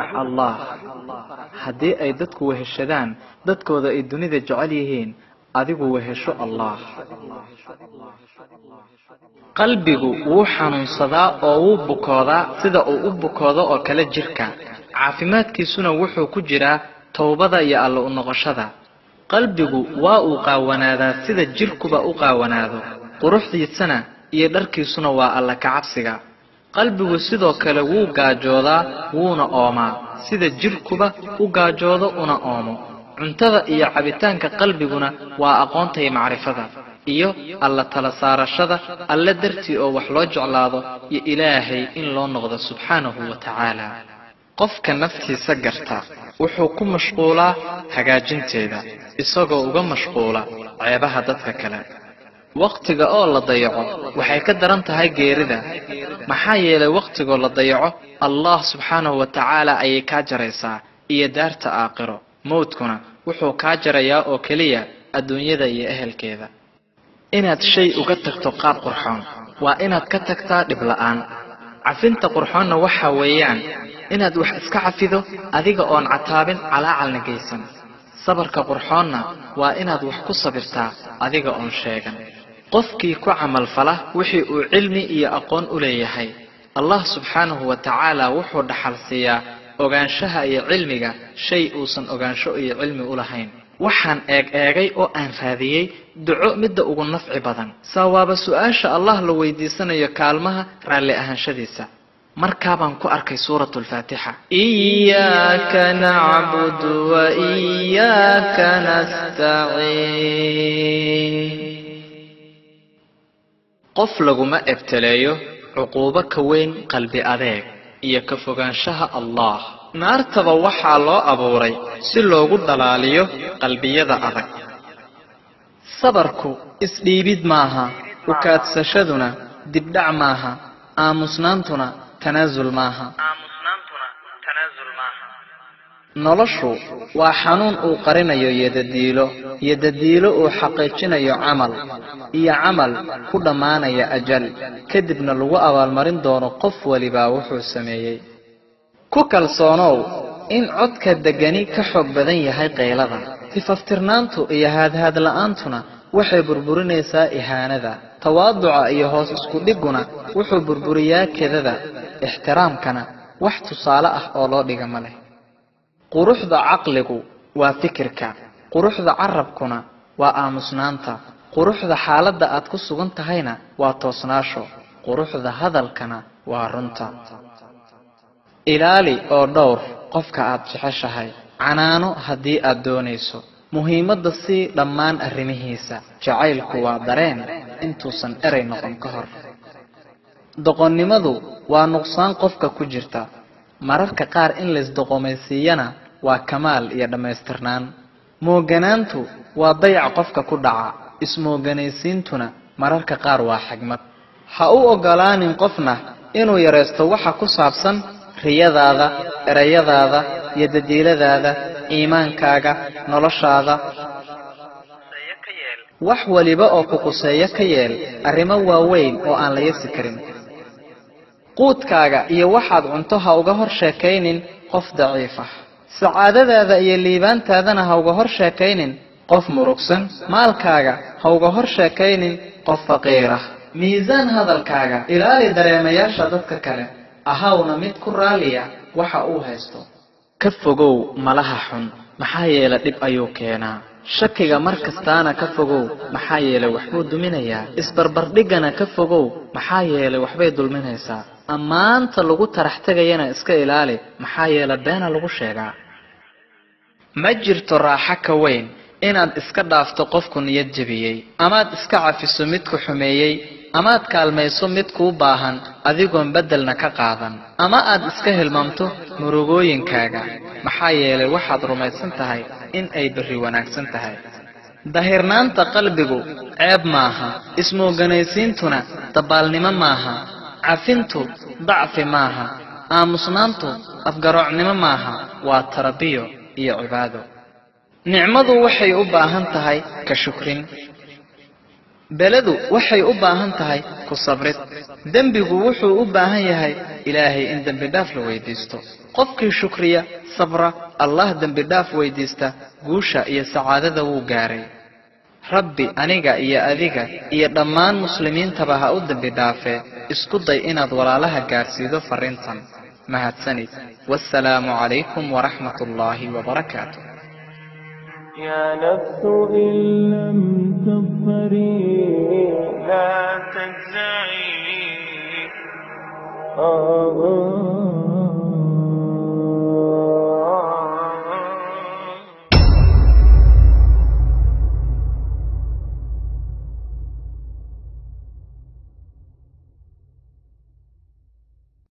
allah haddii ay dadku weheshadaan dadkooda ay dunida jecel yihiin adigu wehesho allah qalbigu wuu xanuunsadaa oo wuu bukoodaa sida uu u bukoodo oo kale jirka caafimaadkiisuna wuxuu ku jiraa towbada iyo alla u noqoshada qalbigu waa uu qaawanaadaa sida jirkuba u qaawanaado quruxdiisana iyo dharkiisuna waa alla kacabsiga qalbigu sidoo kale wuu gaajoodaa wuuna oomaa sida jirkuba u gaajoodo una oomo cuntada iyo cabitaanka qalbiguna waa aqoonta iyo macrifada iyo alla tala saarashada alle dartii oo wax loo jeclaado iyo ilaahay in loo noqdo subxaanahu wa tacaala qofka naftiisa garta wuxuu ku mashquulaa hagaajinteeda isagoo uga mashquula ceebaha dadka kale wakhtiga oo la dayaco waxay ka daran tahay geerida maxaa yeelay wakhtigoo la dayaco allah subxaanahu wa tacaala ayay kaa jaraysaa iyo daarta aakhiro mowdkuna wuxuu kaa jarayaa oo keliya adduunyada iyo ehelkeeda inaad shay uga tagto qaab qurxoon waa inaad ka tagtaa dhib la'aan cafinta qurxoonna waxa weeyaan inaad wax iska cafido adiga oon cataabin calaacalna geysan sabarka qurxoonna waa inaad wax ku sabirtaa adiga oon sheegan qofkii ku camalfala wixii uu cilmi iyo aqoon u leeyahay allah subxaanahu wa tacaala wuxuu dhaxal siiyaa ogaanshaha iyo cilmiga shay uusan ogaansho iyo cilmi u lahayn waxaan eeg eegay oo aan raadiyey duco midda ugu nafci badan sawaaba su-aasha allah la weydiisanayo kaalmaha raalli ahaanshadiisa markaabaan ku arkay suuratu lfaatixa iyaaka nacbudu wa iyaaka nastaciin qof laguma ebteleeyo cuquubo ka weyn qalbi adeeg iyo ka fogaanshaha allah naartaba waxaa loo abuuray si loogu dhalaaliyo qalbiyada adag sabarku isdhiibid maaha ukaadsashaduna dibdhac maaha aamusnaantuna tanaasul maaha noloshu waa xanuun uu qarinayo yodadiilo yodadiilo uu xaqiijinayo camal iyo camal ku dhammaanaya ajal kadibna lagu abaalmarin doono qof walibaa wuxuu sameeyey ku kalsoonow in codka degani ka xoog badan yahay qaylada tifaftirnaantu iyo haadhaadla'aantuna waxay burburinaysaa ihaanada tawaaduca iyo hoos isku dhiguna wuxuu burburiyaa kedada ixtiraamkana wax tusaale ah oo loo dhiga ma leh quruxda caqligu waa fikirka quruxda carabkuna waa aamusnaanta quruxda xaaladda aad ku sugan tahayna waa toosnaasho quruxda hadalkana waa runta ilaali oo dhowr qofka aad jeceshahay canaano haddii aad doonayso muhiimadda sii dhammaan arrimihiisa jacaylku waa dareen intuusan erey noqon ka hor doqonnimadu waa nuqsaan qofka ku jirta mararka qaar in laysdoqomaysiiyana waa kamaal iyo dhammaystirnaan mooganaantu waa dayac qofka ku dhaca ismooganaysiintuna mararka qaar waa xigmad ha u oggolaanin qofna inuu yaraysto waxa ku saabsan riyadaada erayadaada iyo dadiiladaada iimaankaaga noloshaada wax waliba oo ku quseeyo ka yeel arrimo waaweyn oo aan la yasi karin quudkaaga iyo waxaad cunto ha uga hor sheekaynin qof daciif ah sacaadadaada iyo liibaantaadana ha uga hor sheekaynin qof murugsan maalkaaga ha uga hor sheekaynin qof faqiir ah miisaan hadalkaaga ilaali dareemayaasha dadka kale ahawna mid ku raaliya waxa uu haysto ka fogow malaha xun maxaa yeele dhib ayuu keenaa shakiga mar kastaana ka fogow maxaa yeelay waxbuu duminayaa isbarbardhiggana ka fogow maxaa yeelay waxbay dulminaysaa ammaanta lagu tarax tegayana iska ilaali maxaa yeele beena lagu sheegaa ma jirto raaxo ka weyn inaad iska dhaafto qofku niyad jebiyey amaad iska cafiso midku xumeeyey amaad kaalmayso mid kuu baahan adigoon beddelna ka qaadan ama aad iska hilmaamto murugooyinkaaga maxaa yeelay waxaad rumaysan tahay in ay berri wanaagsan tahay dahirnaanta qalbigu ceeb maaha ismooganaysiintuna dabaalnimo maaha cafintu dacfi maaha aamusnaantu afgaroocnimo maaha waa tarabiyo iyo cibaado nicmadu waxay u baahan tahay ka shukrin beledu waxay u baahan tahay ku sabrid dembigu wuxuu u baahan yahay ilaahay in dembi dhaaf la weydiisto qofkii shukriya sabra allah dembi dhaaf weydiista guusha iyo sacaadada wuu gaaray rabbi aniga iyo adiga iyo dhammaan muslimiintaba ha u dembi dhaafee isku day inaad walaalaha gaarsiido farriintan mahadsanid wasalaamu calaykum waraxmat ullaahi wabarakaatu يا نفس إن لم تظفري لا تجزعي آه